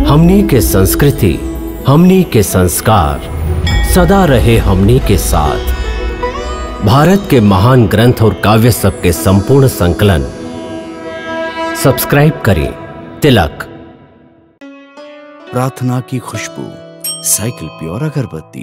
हमनी के संस्कृति हमनी के संस्कार सदा रहे हमनी के साथ भारत के महान ग्रंथ और काव्य सब के संपूर्ण संकलन सब्सक्राइब करें तिलक प्रार्थना की खुशबू साइकिल प्योर अगरबत्ती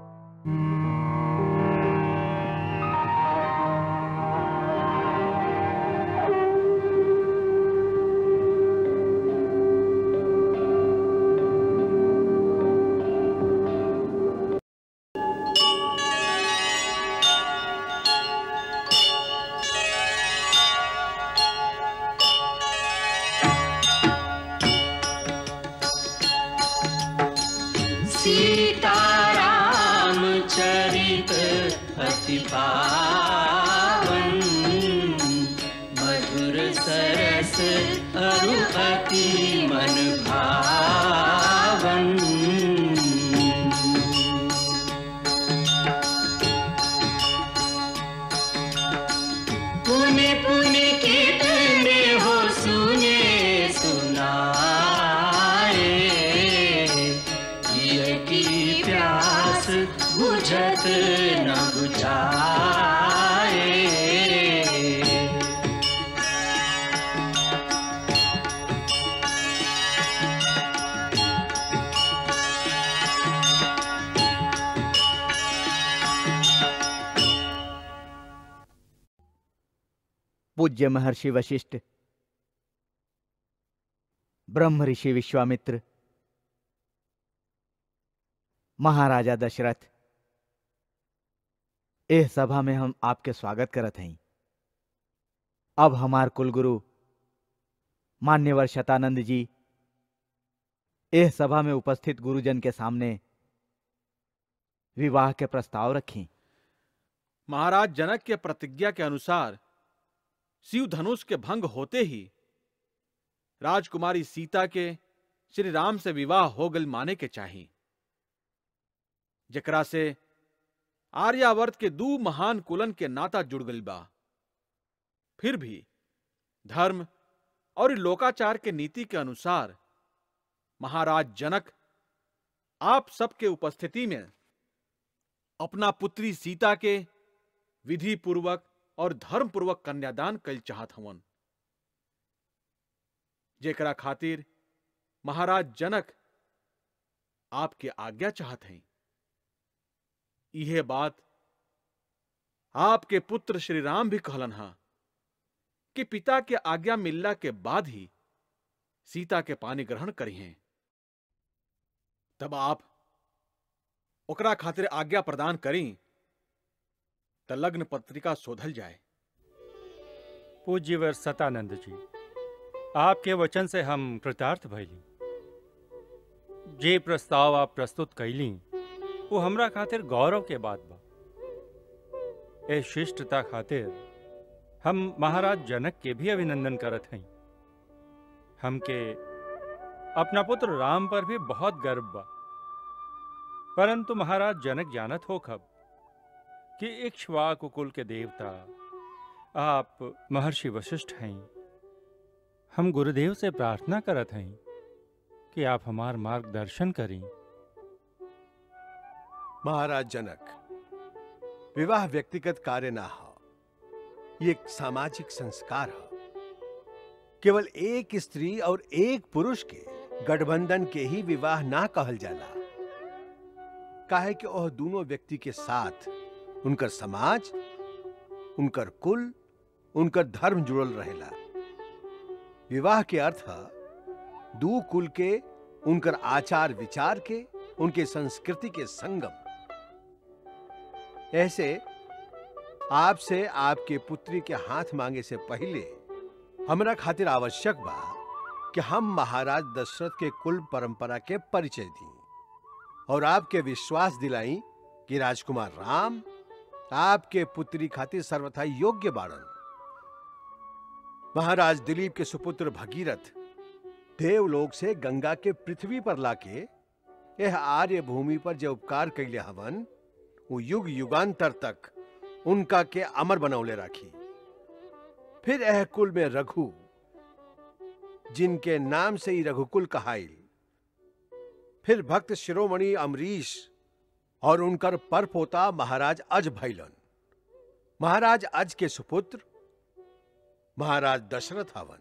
सीताराम चरित अति पावन मधुर सरस अरु अति मन भावन पुण्य पुण्य कितने हो सुने सुनाए ये की प्यास बुझत न बुझाए पूज्य महर्षि वशिष्ठ ब्रह्म ऋषि विश्वामित्र महाराजा दशरथ एह सभा में हम आपके स्वागत करत हई अब हमार कुलगुरु मान्यवर शतानंद जी एह सभा में उपस्थित गुरुजन के सामने विवाह के प्रस्ताव रखी महाराज जनक के प्रतिज्ञा के अनुसार शिव धनुष के भंग होते ही राजकुमारी सीता के श्री राम से विवाह हो गल माने के चाही जकरा से आर्यावर्त के दू महान कुलन के नाता जुड़ गल बा फिर भी धर्म और लोकाचार के नीति के अनुसार महाराज जनक आप सबके उपस्थिति में अपना पुत्री सीता के विधि पूर्वक और धर्म पूर्वक कन्यादान कल चाहत हवन जेकरा खातिर महाराज जनक आपके आज्ञा चाहत हैं यह बात आपके पुत्र श्री राम भी कहलन हा कि पिता के आज्ञा मिलला के बाद ही सीता के पानी ग्रहण करी हैं तब आप ओकरा खातिर आज्ञा प्रदान करी त लग्न पत्रिका शोधल जाए पूज्यवर सतानंद जी आपके वचन से हम कृतार्थ भइली जे प्रस्ताव आप प्रस्तुत कैली वो हमरा खातिर गौरव के बात बा ए शिष्टता खातिर हम महाराज जनक के भी अभिनंदन करत हई हमके अपना पुत्र राम पर भी बहुत गर्व बा परंतु महाराज जनक जानत हो खब कि इक्ष्वाकु कुल के देवता आप महर्षि वशिष्ठ हैं हम गुरुदेव से प्रार्थना करत हैं कि आप हमार मार्गदर्शन करें महाराज जनक विवाह व्यक्तिगत कार्य ना हो ये एक सामाजिक संस्कार हो केवल एक स्त्री और एक पुरुष के गठबंधन के ही विवाह ना कहल जाला काहे कि वह दोनों व्यक्ति के साथ उनकर समाज उनकर कुल उनकर धर्म जुड़ल रहेला विवाह के अर्थ है दू कुल के उनकर आचार विचार के उनके संस्कृति के संगम ऐसे आपसे आपके पुत्री के हाथ मांगे से पहले हमरा खातिर आवश्यक बा कि हम महाराज दशरथ के कुल परंपरा के परिचय दी और आपके विश्वास दिलाई कि राजकुमार राम आपके पुत्री खातिर सर्वथा योग्य बाड़न महाराज दिलीप के सुपुत्र भगीरथ देवलोक से गंगा के पृथ्वी पर लाके यह आर्य भूमि पर जो उपकार कैले हवन वो युग युगांतर तक उनका के अमर बनौले राखी फिर यह कुल में रघु जिनके नाम से ही रघुकुल कहाइल फिर भक्त शिरोमणि अमरीश और उनकर पर पोता महाराज अज भैलन महाराज अज के सुपुत्र महाराज दशरथ हवन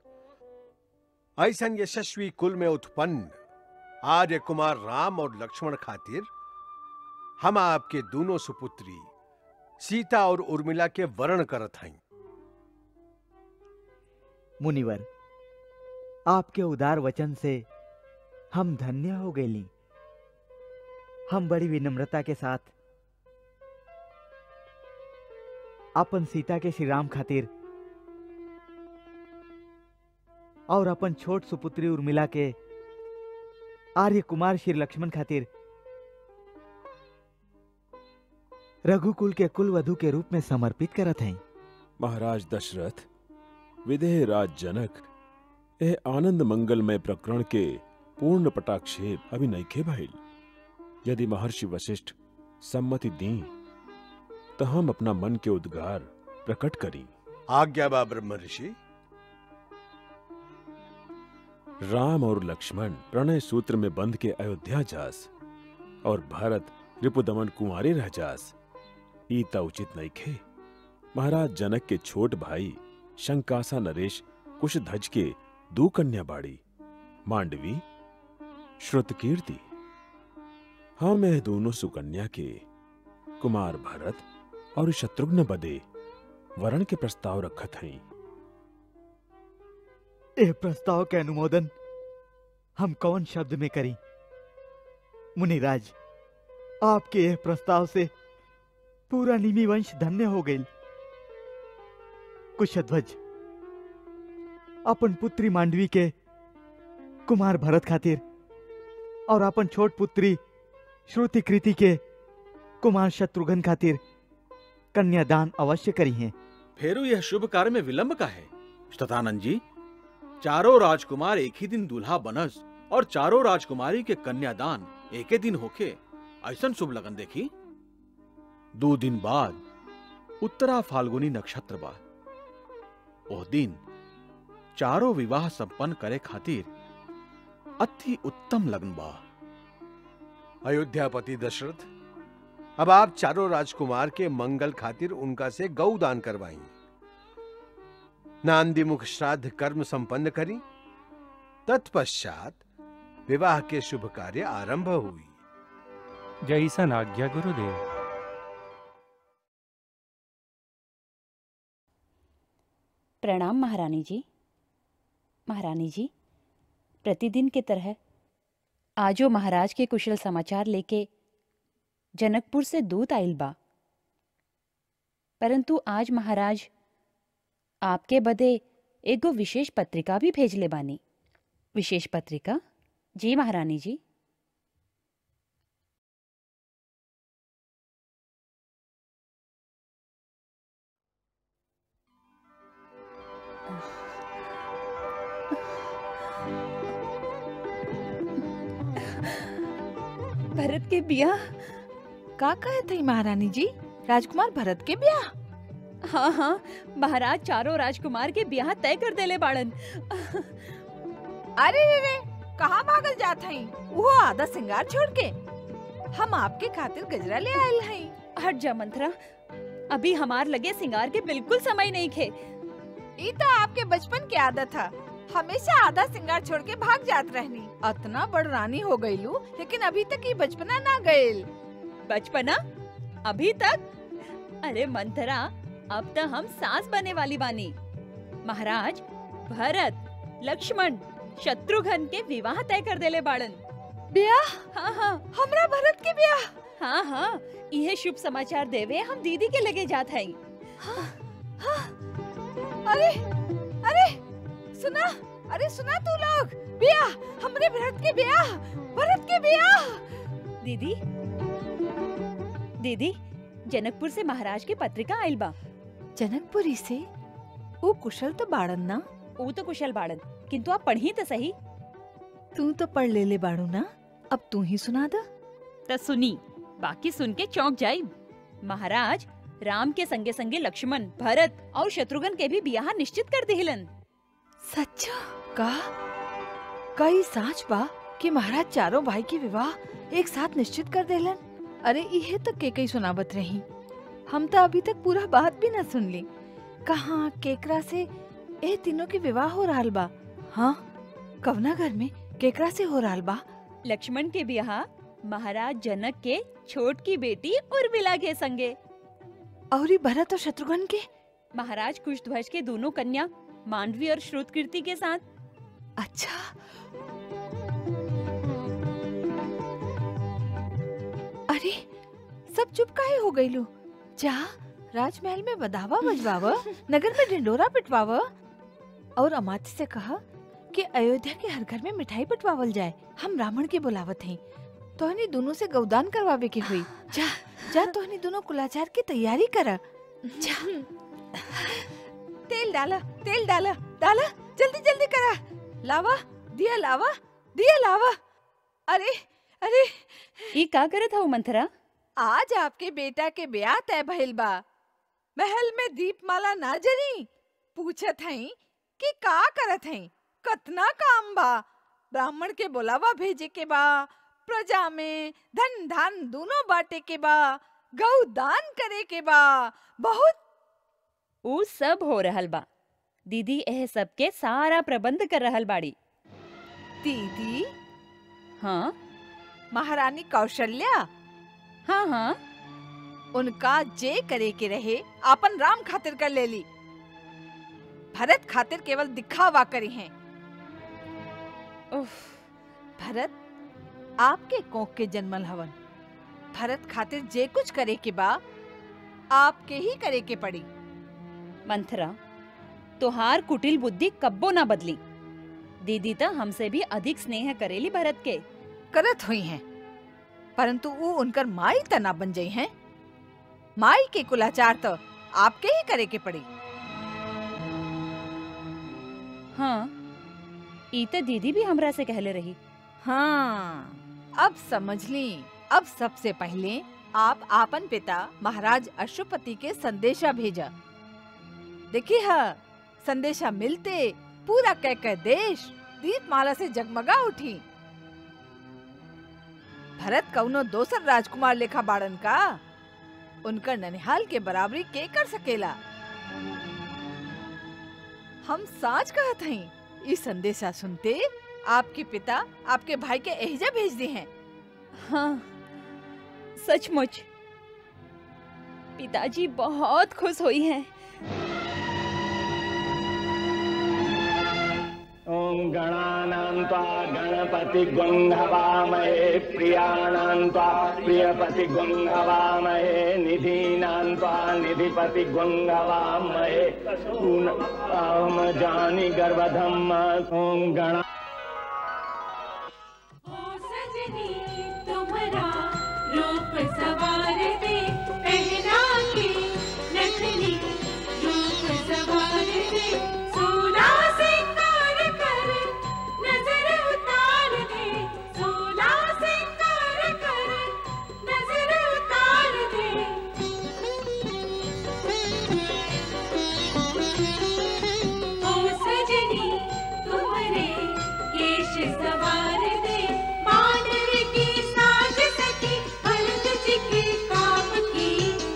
ऐसन यशस्वी कुल में उत्पन्न आर्य कुमार राम और लक्ष्मण खातिर हम आपके दोनों सुपुत्री सीता और उर्मिला के वर्ण करत हई मुनिवर आपके उदार वचन से हम धन्य हो गईली हम बड़ी विनम्रता के साथ अपन सीता के श्री राम खातिर और अपन छोट सुपुत्री उर्मिला के आर्य कुमार श्री लक्ष्मण खातिर रघुकुल के कुल वधु के रूप में समर्पित करत हैं महाराज दशरथ विदेह राज जनक यह आनंद मंगलमय प्रकरण के पूर्ण पटाक्षेप अभी नईखे भइल यदि महर्षि वशिष्ठ सम्मति दी तो हम अपना मन के उद्गार प्रकट करी आज्ञा बा ब्रह्म ऋषि राम और लक्ष्मण प्रणय सूत्र में बंध के अयोध्या जास और भरत रिपुदमन कुंवारे रह जास ईता उचित नईखे महाराज जनक के छोट भाई शंकासा नरेश कुशध्वज के दो कन्या बाड़ी मांडवी श्रुतकीर्ति हम यह दोनों सुकन्या के कुमार भरत और शत्रुघ्न बदे वरण के प्रस्ताव रखत हई यह प्रस्ताव के अनुमोदन हम कौन शब्द में करी मुनिराज आपके यह प्रस्ताव से पूरा निमि वंश धन्य हो गई कुशध्वज अपन पुत्री मांडवी के कुमार भरत खातिर और अपन छोट पुत्री श्रुति कृति के कुमार शत्रुघ्न खातिर कन्यादान अवश्य करी हैं फेरू यह शुभ कार्य में विलंब का है शतानंद जी चारों राजकुमार एक ही दिन दूल्हा बनस और चारों राजकुमारी के कन्यादान एक ही दिन होके ऐसन शुभ लगन देखी दो दिन बाद उत्तरा फाल्गुनी नक्षत्र बा ओह दिन चारों विवाह संपन्न करे खातिर अति उत्तम लगन बा अयोध्यापति दशरथ अब आप चारों राजकुमार के मंगल खातिर उनका से गौ दान करवाई नांदी मुख श्राद्ध कर्म संपन्न करी तत्पश्चात विवाह के शुभ कार्य आरंभ हुई जैसन आज्ञा गुरुदेव प्रणाम महारानी जी महारानी जी प्रतिदिन की तरह आजो महाराज के कुशल समाचार लेके जनकपुर से दूत आइल बा परंतु आज महाराज आपके बदे एगो विशेष पत्रिका भी भेजले बानी विशेष पत्रिका जी महारानी जी भरत के बिया का कहे थी महारानी जी राजकुमार भरत के ब्याह हाँ हाँ महाराज चारों राजकुमार के ब्याह तय कर देले बाड़न अरे रे रे कहाँ भागल जात हई वो आधा सिंगार छोड़ के हम आपके खातिर गजरा ले आयल हई हट जा मंथरा अभी हमार लगे सिंगार के बिल्कुल समय नहीं खे ई तो आपके बचपन की आदत था हमेशा आधा सिंगार छोड़ के भाग जात रहनी अतना बड़ रानी हो गईलू लेकिन अभी तक ये बचपना ना गईल बचपना अभी तक अरे मंथरा अब तो हम सास बने वाली बानी महाराज भरत लक्ष्मण शत्रुघ्न के विवाह तय कर देले बाड़न ब्याह हाँ हाँ हमरा भरत के ब्याह हाँ हाँ यह शुभ समाचार देवे हम दीदी के लगे जात हैं अरे अरे सुना अरे सुना तू लोग ब्याह हमरे भरत के ब्याह भरत के ब्याह दीदी दीदी जनकपुर से महाराज की पत्रिका आइल बा जनकपुरी से वो कुशल तो बाड़न ना ऊ तो कुशल बाड़न किंतु आप पढ़ी तो सही तू तो पढ़ ले ले बाड़ू ना अब तू ही सुना दा तो सुनी बाकी सुन के चौंक जाई महाराज राम के संगे संगे लक्ष्मण भरत और शत्रुघ्न के भी ब्याह निश्चित कर दिलन सच्चा का कई साच बा कि महाराज चारों भाई के विवाह एक साथ निश्चित कर देलन अरे इहे तक के कई सुनावत रही हम तो अभी तक पूरा बात भी न सुन ली कहाँ केकरा से ए तीनों के विवाह हो रहा बा हाँ कवना घर में केकरा से हो रहा बा लक्ष्मण के ब्याह महाराज जनक के छोट की बेटी उर्मिला के संगे और ई भरत और शत्रुघ्न के महाराज कुशध्वज के दोनों कन्या मांडवी और श्रुतकीर्ति के साथ अच्छा अरे सब चुप काहे हो गई लो जा राजमहल में बधावा बजवाव नगर में ढिंडोरा पिटवाव और अमात्य से कहा कि अयोध्या के हर घर में मिठाई बंटवावल जाए हम ब्राह्मण के बुलावत हैं तोहनी दोनों से गौदान करवावे के हुई जा जा तोहनी दोनों कुलाचार की तैयारी करा जा तेल डाला तेल डाला डाला जल्दी जल्दी करा लावा दिया लावा दिया लावा अरे अरे ये का करत हूँ मंथरा आज आपके बेटा के ब्याह तय भइल बा महल में दीपमाला ना जरी पूछत हई कि का करत हई कतना काम बा ब्राह्मण के बुलावा भेजे के बा प्रजा में धन धान दोनों बांटे के बा गौ दान करे के बा बहुत ऊ सब हो रहल बा दीदी एह सब के सारा प्रबंध कर रहल बाड़ी दीदी हाँ महारानी कौशल्या हाँ हाँ उनका जे करे के रहे आपन राम खातिर कर ले ली भरत खातिर केवल दिखावा करी हैं उफ, भरत आपके कोख के जन्मल हवन भरत खातिर जे कुछ करे के बा आपके ही करे के पड़ी मंथरा तोहार कुटिल बुद्धि कब्बो ना बदली दीदी तो हमसे भी अधिक स्नेह करेली भरत के करत हुई हैं परंतु वो उनकर माई तना बन जाई हैं माई के कुलाचार तो आपके ही करे के पड़ी हाँ ई तो दीदी भी हमरा से कहले रही हाँ अब समझ ली अब सबसे पहले आप आपन पिता महाराज अशुपति के संदेशा भेजा देखिए हाँ संदेशा मिलते पूरा कह कह देश दीपमाला से जगमगा उठी भरत कौनो दोसर राजकुमार लेखा बाड़न का उनका ननिहाल के बराबरी के कर सकेला हम साच कहत हई इस संदेशा सुनते आपके पिता आपके भाई के एहजा भेज दी हैं हाँ सचमुच पिताजी बहुत खुश हुई हैं ॐ गणानां त्वा गणपतिगुङ्हवामहे प्रियाणां त्वा प्रियपतिगुङ्हवामहे निधीनां त्वा निधिपतिगुङ्हवामहे अहम जानि गर्वधम् ॐ गणा सजनी तुम्हारा रूप सवार दे पहना के नथनी रूप सवार दे सोना सिंगार कर नजर उतार दे सोना सिंगार कर नजर उतार दे ओ सजनी तुम्हारे केश सवार दे मानव की साज सकी भरत जी के काम की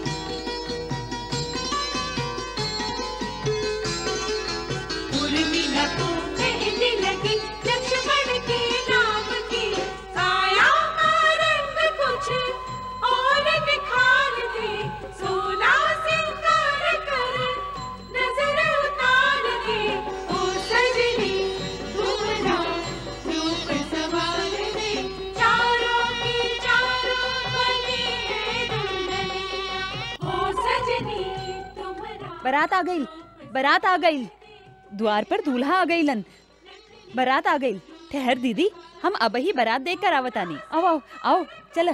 उर्मिला को मेहंदी लगी लक्ष्मण के नाम की काया का रंग कुछ और निखार दे सोला सिंगार कर नजर उतार दे ओ सजनी तुम्हारा रूप सवार दे चारों की चारों बने दुल्हनिया ओ सजनी तुम्हारा बारात आ गई बारात आ गई द्वार पर दूल्हा आ गईलन बारात आ गई ठहर दीदी हम अब ही बारात देख कर आवतानी आओ आओ आओ चल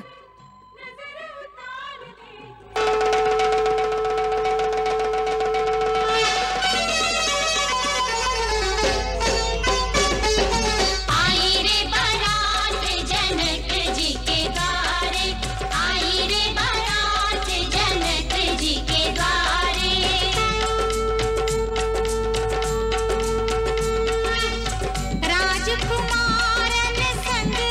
आई रे बारात जनक जी के द्वारे आई रे बारात जनक जी के द्वारे राजकुमारन संग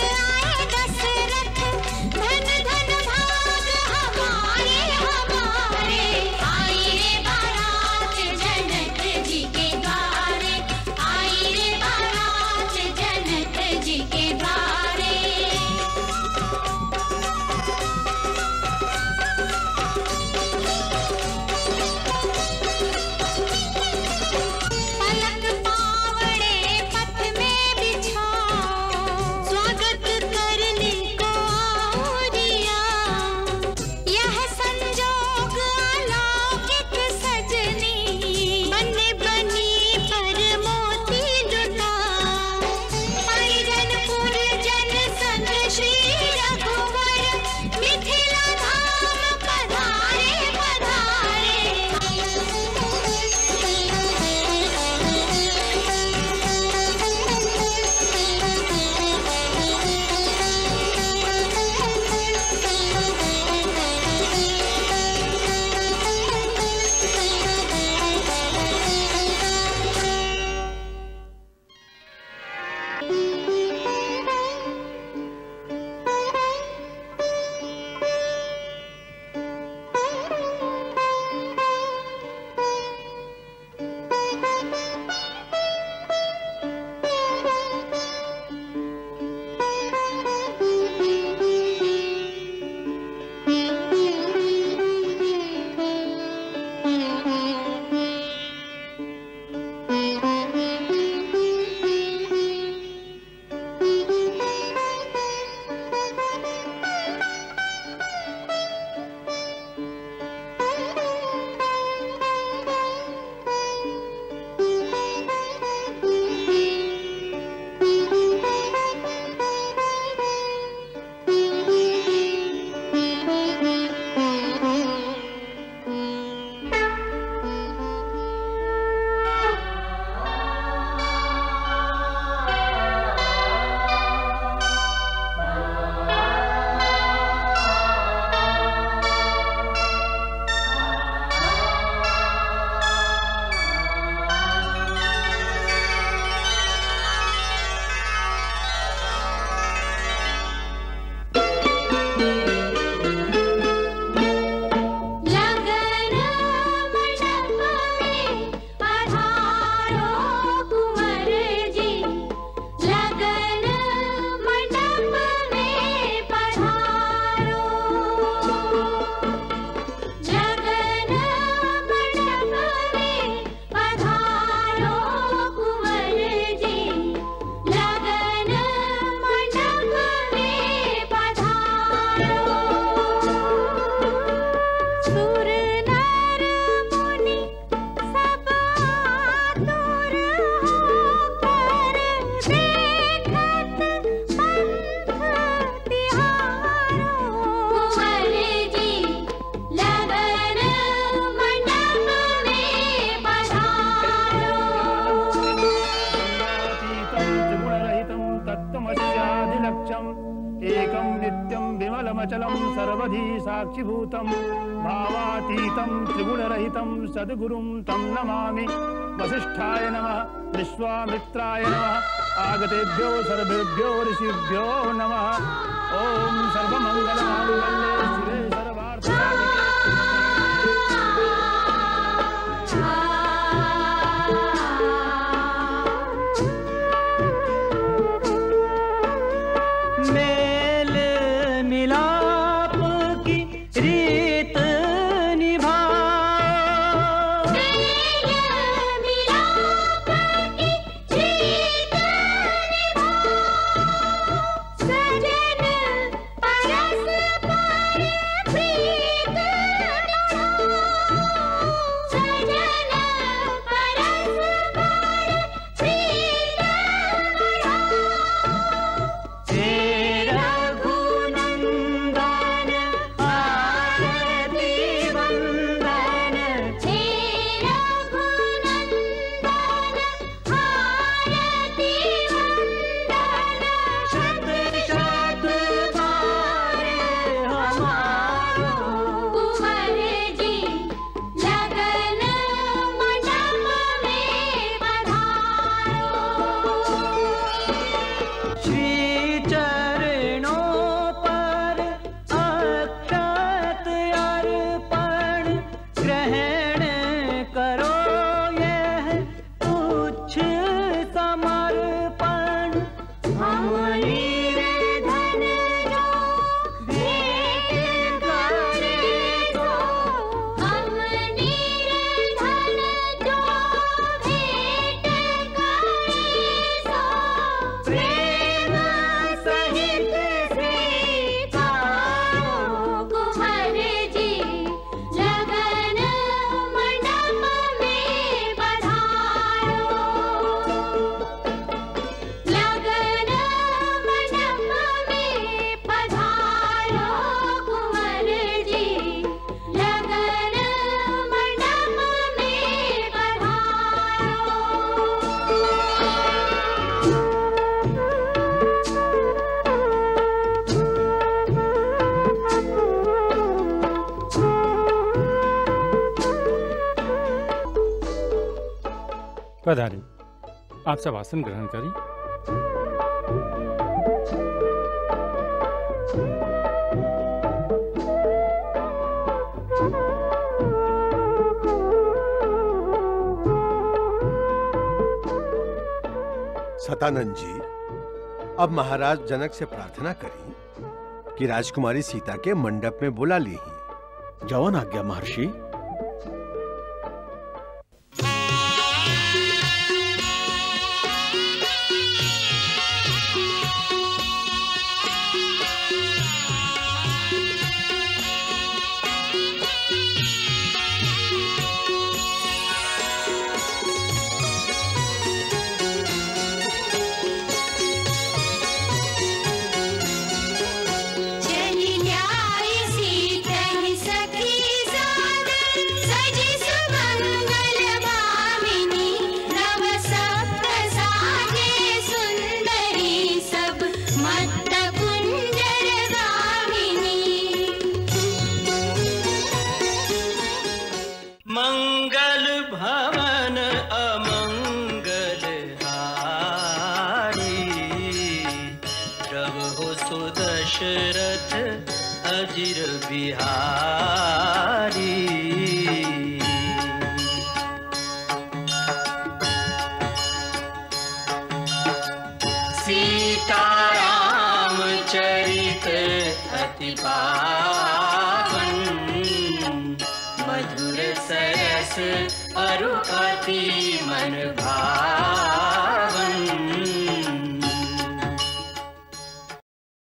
अधिलक्ष्यम् एकं नित्यं विमलमचलं सर्वधी साक्षिभूतं भावातीतं त्रिगुणरहितं सद्गुरुं तं नमामि वसिष्ठाय नमः विश्वामित्राय नमः आगतेभ्यो सर्वेभ्यो ऋषिभ्यो नमः ॐ सर्वमङ्गलमाङ्गल्ये शिवे सर्वार्थसाधिके मेल मिलाप की रीत निभा रघुनंदन आरती वंदन शत शत बार हमारो कुंवर जी लगन मंडप में पधारो श्री चरणों पर अक्षत अर्पण ग्रहण करो यह तुच्छ समर्पण हम निर्धन जो भेंट करे सो हम निर्धन जो भेंट करे सो प्रेम सहित स्वीकारो कुंवर जी लगन मंडप में पधारो लगन मंडप में पधारो कुंवर जी लगन मंडप में पधारी आप सब आसन ग्रहण करें सतानंद जी अब महाराज जनक से प्रार्थना करी कि राजकुमारी सीता के मंडप में बुला ली जवन आज्ञा महर्षि चली न्याय सीतहि सखी सादर सजि सुमंगल भामिनी नव सप्त साजे सुंदरी सब मत्त कुंजर गामिनी मंगल भवन अमंगल हारी प्रभु सुदशरथ अजिर बिहारी सीताराम चरित अति पावन मधुर सरस अरु अति मन भावन